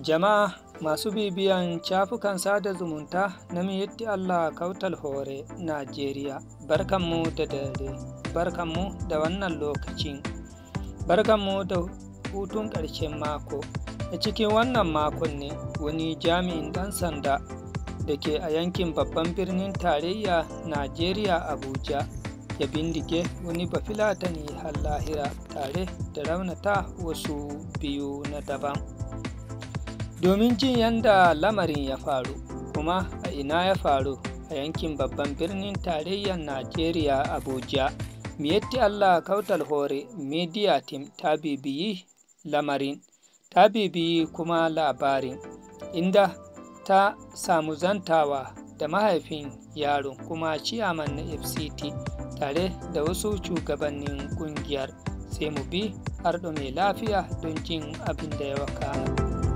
Jama'a masu bibiyan shafukan sada zumunta na Miyetti Allah Kautal Hore, Najeriya, barkanmu da dare, barkanmu da wannan lokacin, barkanmu da hutun ƙarshen mako. A cikin wannan makon ne wani jami'in ɗan sanda da ke a yankin babban birnin tarayya Najeriya Abuja ya bindige wani bafilatani har lahira tare da raunata wasu biyu na daban. domin jin yadda lamarin ya faru kuma a ina ya faru a yankin babban birnin tarayyar najeriya abuja miyatti allah kautal hore media team ta bibiyi lamarin ta bibiyi kuma labarin inda ta samu zantawa da mahaifin yaron kuma ciyaman na fct tare da wasu shugabannin kungiyar sai mu bi har mai lafiya don jin abin da ya wakana.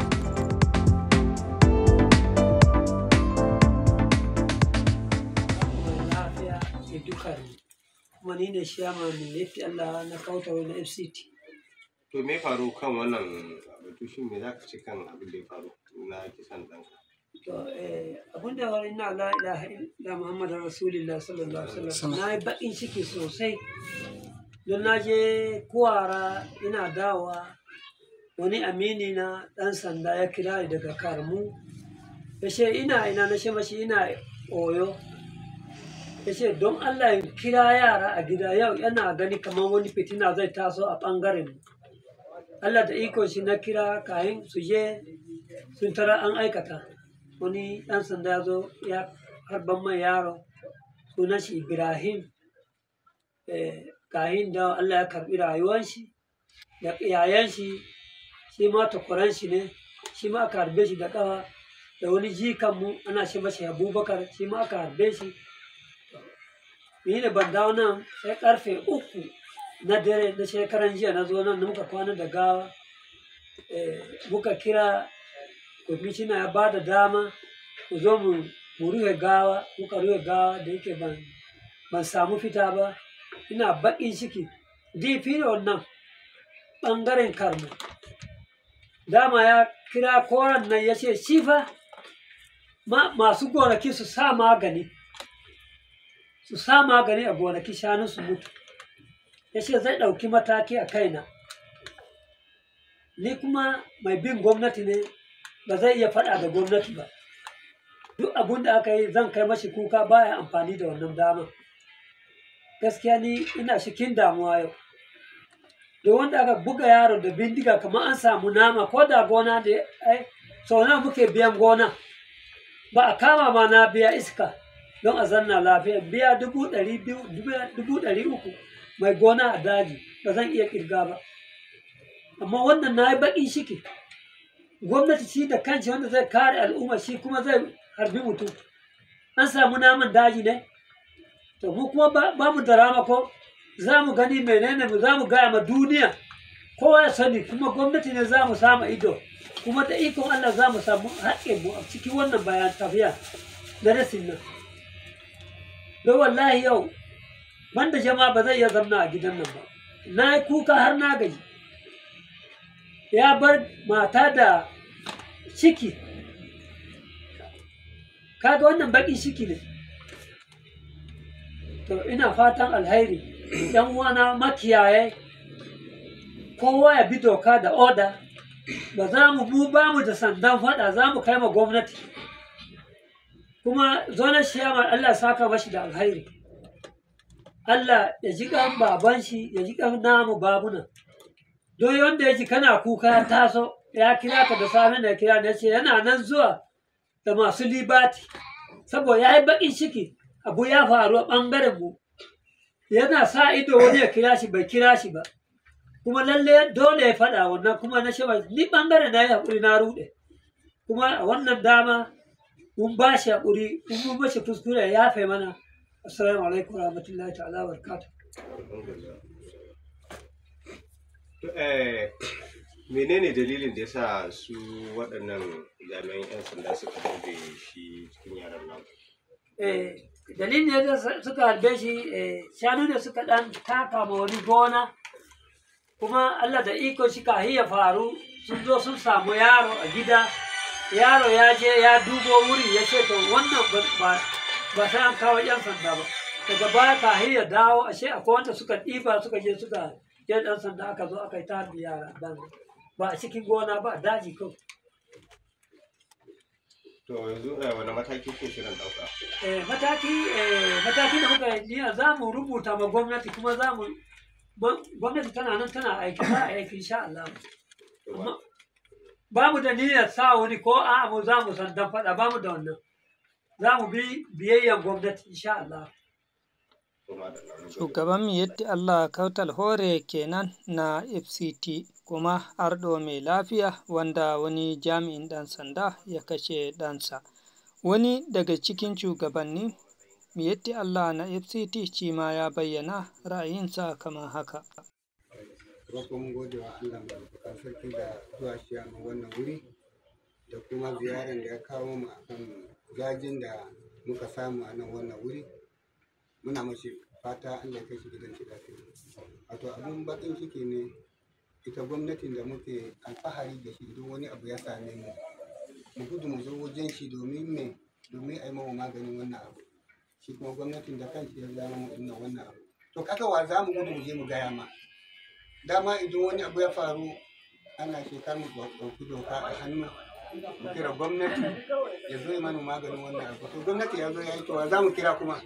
duka kuma ni ne shiyama mai yafi Allah na kauta wani FCT. To me faru kan wannan batu shi me za ka ce kan abin da ya faru na kisan ɗanka? To abin da wani na la ilaha illa Muhammad Rasulullah sallallahu alaihi wasallam na yi baƙin ciki sosai don na je kuwara ina dawa wani amini na ɗan sanda ya kira ni daga karmu ya ce ina ina na ce mashi ina oyo ya ce don Allah in kira yara a gida yau yana gani kamar wani fitina zai taso a ɓangaren Allah da iko shi na kira kayan su je sun tara an aikata wani ɗan sanda ya zo ya harban mai yaro sunan shi Ibrahim kayan da Allah ya karɓi rayuwan shi da yayan shi shi ma takwaran shi ne shi ma aka harbe shi da ƙafa da wani jikanmu ana shi mashi abubakar shi ma aka harbe shi ni da ban dawo nan sai karfe uku na dare na shekaran jiya na zo nan muka kwana da gawa muka kira kwamishina ya ba da dama mu zo mu rufe gawa muka rufe gawa da yake ban ban samu fita ba ina baƙin ciki difi da wannan ɓangaren karma dama ya kira koran nan ya ce shi fa masu gonaki su sa magani su sa magani a gonaki shanu su mutu ya ce zai ɗauki mataki a kaina ni kuma mai bin gwamnati ne ba zai iya faɗa da gwamnati ba duk abin da aka yi zan kai mashi kuka baya amfani da wannan dama gaskiya ni ina cikin damuwa yau da wanda aka buga yaro da bindiga kamar an samu nama ko da gona da ai sau nawa muke biyan gona ba a kama ma na biya iska don a zanna lafiya biya dubu ɗari biyu dubu ɗari uku mai gona a daji ba zan iya ƙirga ba amma wannan na yi baƙin shiki gwamnati shi da kanshi wanda zai kare al'umma shi kuma zai harbi mutum an samu naman daji ne to mu kuma ba mu da ramako za mu gani menene mu za mu gaya ma duniya kowa ya sani kuma gwamnati ne za mu samu ido kuma da ikon Allah za mu samu haƙƙin mu a cikin wannan bayan tafiya na rasin nan don wallahi yau banda jama'a ba zai iya zamna a gidan nan ba na yi kuka har na gaji ya bar mata da ciki kaga wannan baƙin ciki ne to ina fatan alhairi yan uwana makiyaye kowa ya bi doka da oda ba za mu mu ba mu da sandan faɗa za mu kai ma gwamnati kuma zonar shiyamar Allah saka mashi da alhairi Allah ya ji kan baban shi ya ji kan namu babuna don wanda ya ji kana kuka ya taso ya kira ka da safe da kira da ce yana nan zuwa da masu libati saboda ya yi baƙin ciki abu ya faru a ɓangaren mu yana sa ido wani ya kira shi bai kira shi ba kuma lalle dole ya faɗa wannan kuma na shaba ni ɓangaren na yi haƙuri na ruɗe kuma a wannan dama mun ba shi haƙuri in mun mashi kuskure ya yafe mana assalamu alaikum wa rahmatullahi ta'ala wa barakatuh menene dalilin da yasa su waɗannan jami'an 'yan sanda suka harbe shi cikin yaran nan dalilin da suka harbe shi shanu ne suka ɗan taka ma wani gona kuma Allah da iko shi ka ya faru sun zo sun samu yaro a gida yaro ya je ya dubo wuri ya ce to wannan ba ba sai an kawo yan sanda ba daga baya kahin ya dawo ashe akwai wanda suka ɗiba suka je suka je ɗan sanda aka zo aka yi ta harbi yara dan ba a cikin gona ba a daji kawai to yanzu eh, wani mataki ke shirin ɗauka Eh, mataki eh, mataki da muka yi za mu rubuta ma gwamnati kuma za mu ma- gwamnati tana nan tana aiki za a aiki insha Allah To ba- amma ba mu da niyyar sa wani ko a mu za mu san dan faɗa ba mu da wannan za mu bi biyayyan gwamnati insha Allah to madalla, mun gode. Shugaban Miyetti Allah Kautal Hore kenan na FCT kuma arɗo mai lafiya wanda wani jami'in ɗan sanda ya kashe ɗansa. Wani daga cikin shugabanni Miyetti Allah na FCT shi ma ya bayyana ra'ayinsa kamar haka. farko mun gode wa Allah mai albarkar sarki da zuwa shi a wannan wuri da kuma ziyarar da ya kawo mu akan gajin da muka samu a nan wannan wuri muna mashi fata Allah ya kai shi gidan shi lafiya wato abun bakin ciki ne ita gwamnatin da muke alfahari da shi idan wani abu ya same mu mu gudu mu zo wajen shi domin me domin a yi mawa maganin wannan abu shi kuma gwamnatin da kanshi ya zama mu inna wannan abu to kaka wa za mu gudu mu je mu gaya ma dama idan wani abu ya faru ana shekar mu ɗauki doka a hannu mu kira gwamnati ya zo ya mana maganin wannan abu to gwamnati ya zo ya yi to wa za mu kira kuma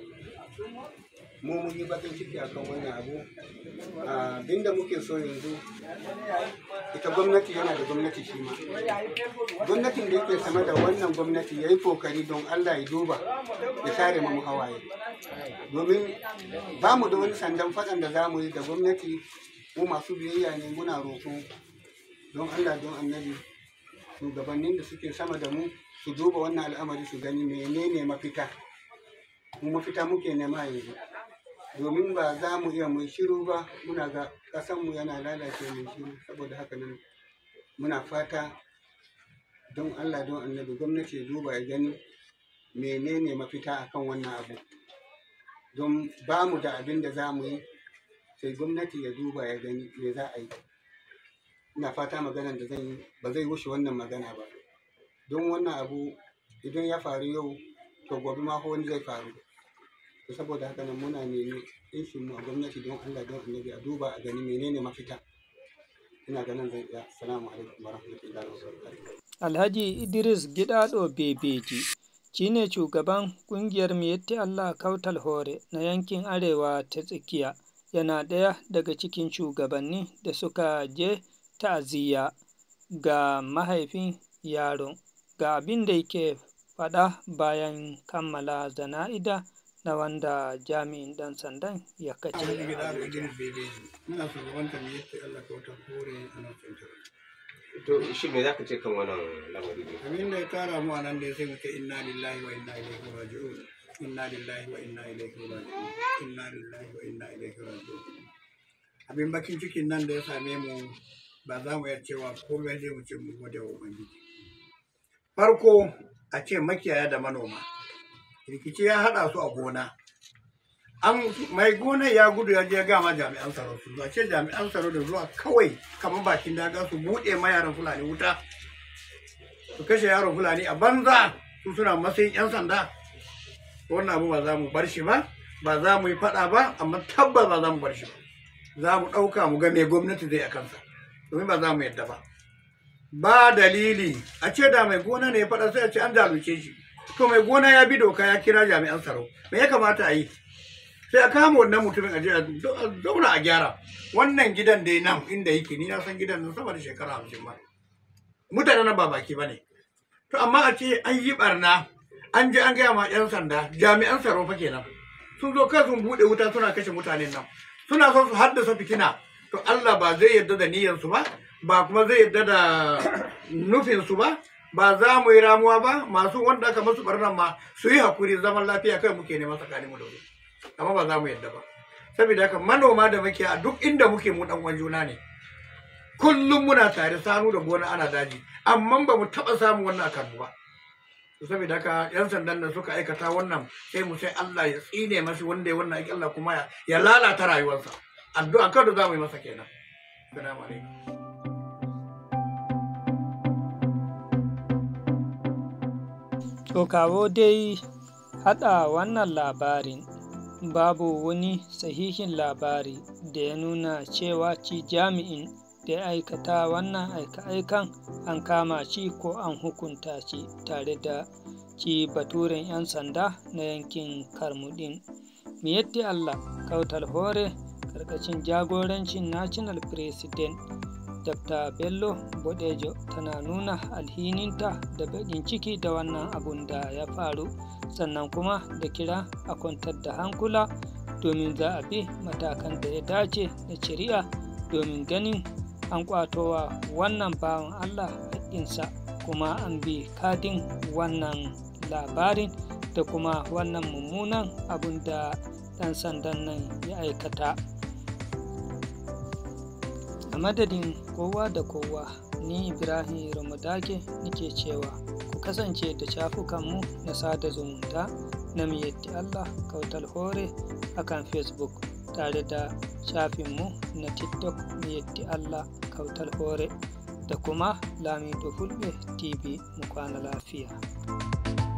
mu mun yi bakin ciki akan wannan abu abinda muke so yanzu ita gwamnati yana da gwamnati shi ma gwamnatin da yake sama da wannan gwamnati ya yi kokari don allah ya duba ya share mu hawaye domin ba mu da wani sandan faɗan da za mu yi da gwamnati mu masu biyayya ne muna roƙo don allah don annabi shugabannin da suke sama da mu su duba wannan al'amari su gani menene mafita mu mafita muke nema yanzu domin ba za mu iya mai shiru ba muna ga ƙasanmu yana lalace mai shiru saboda haka nan muna fata don allah don annabi gwamnati ya duba ya gani menene mafita akan wannan abu don ba mu da abin da za mu yi sai gwamnati ya duba ya gani me za a yi ina fata maganan da zan yi ba zai wuce wannan magana ba don wannan abu idan ya faru yau to gobe ma wani zai faru to saboda haka nan muna nemi inshin mu a gwamnati don Allah don annabi a duba a gani menene mafita ina ganin zai iya assalamu alaikum warahmatullahi wabarakatuh Alhaji Idris Gidado Bebeji shi ne shugaban ƙungiyar Miyetti Allah Kautal Hore na yankin Arewa ta tsakiya yana ɗaya daga cikin shugabanni da suka je ta'aziyya ga mahaifin yaron ga abin da yake faɗa bayan kammala zana'ida na wanda jami'in ɗan sandan ya kace. Alhaji gida da Idris Bebeji ina shugabantar ne yake Allah ka wata kore a nan tsantar to shi me zaka ce kan wannan lamari ne abin da ya tara mu a nan da sai mu ce inna lillahi wa inna ilaihi raji'un inna lillahi wa inna ilaihi raji'un inna lillahi wa inna ilaihi raji'un abin bakin cikin nan da ya same mu ba za mu iya cewa komai zai mu ce mu gode wa ubangiji farko a ce makiyaya da manoma rikici ya haɗa su a gona an mai gona ya gudu ya je ya gama jami'an tsaro su zuwa ce jami'an tsaro da zuwa kawai kamar bakin daga su buɗe ma yaran fulani wuta su kashe yaron fulani a banza su suna matsayin yan sanda wannan abu ba za mu bar shi ba ba za mu yi faɗa ba amma tabbas ba za mu bar shi ba za mu ɗauka mu ga me gwamnati zai a kansa domin ba za mu yadda ba ba dalili a ce da mai gona ne ya faɗa sai a ce an zalunce shi to mai gona ya bi doka ya kira jami'an tsaro me ya kamata a yi sai a kama wannan mutumin a je a zauna a gyara wannan gidan dai nan inda yake ni na san gidan nan sama da shekara hamsin ba mutanen nan ba baki ba ne to amma a ce an yi barna an je an gaya ma 'yan sanda jami'an tsaro fa kenan sun zo kan sun buɗe wuta suna kashe mutanen nan suna son su haddasa fitina to Allah ba zai yarda da niyyarsu ba ba kuma zai yarda da nufinsu ba ba za mu yi ramuwa ba masu wanda aka masu barnan ma su yi hakuri zaman lafiya kai muke neman tsakanin mu da su amma ba za mu yarda ba saboda haka manoma da muke a duk inda muke mu dan uwan juna ne kullum muna tare sanu da gona ana daji amma ba mu taɓa samun wannan akan mu ba to saboda haka yan sandan da suka aikata wannan sai mu sai Allah ya tsine masa wanda ya wannan aiki Allah kuma ya, ya lalata rayuwarsa addu'a kada za mu yi masa kenan assalamu alaikum to kawo dai haɗa wannan labarin babu wani sahihin labari da ya nuna cewa ci jami'in da ya aikata wannan aika-aikan an kama shi ko an hukunta shi tare da ci baturen 'yan sanda na yankin karmudin miyatti allah kautal hore karkashin jagorancin national president dr bello bodejo tana nuna alhininta da baƙin ciki da wannan abun da ya faru sannan kuma da kira a kwantar da hankula domin za a bi matakan da ya dace da shari'a domin ganin an kwatowa wannan bawan allah haƙƙinsa kuma an bi kadin wannan labarin da kuma wannan mummunan abun da ɗan sandan nan ya aikata a madadin kowa da kowa ni ibrahim ramadake nake cewa ku kasance da shafukanmu na sada zumunta na miyatti allah kautal hore akan facebook tare da shafinmu na tiktok miyatti allah kautal hore da kuma lamido fulbe tv mu kwana lafiya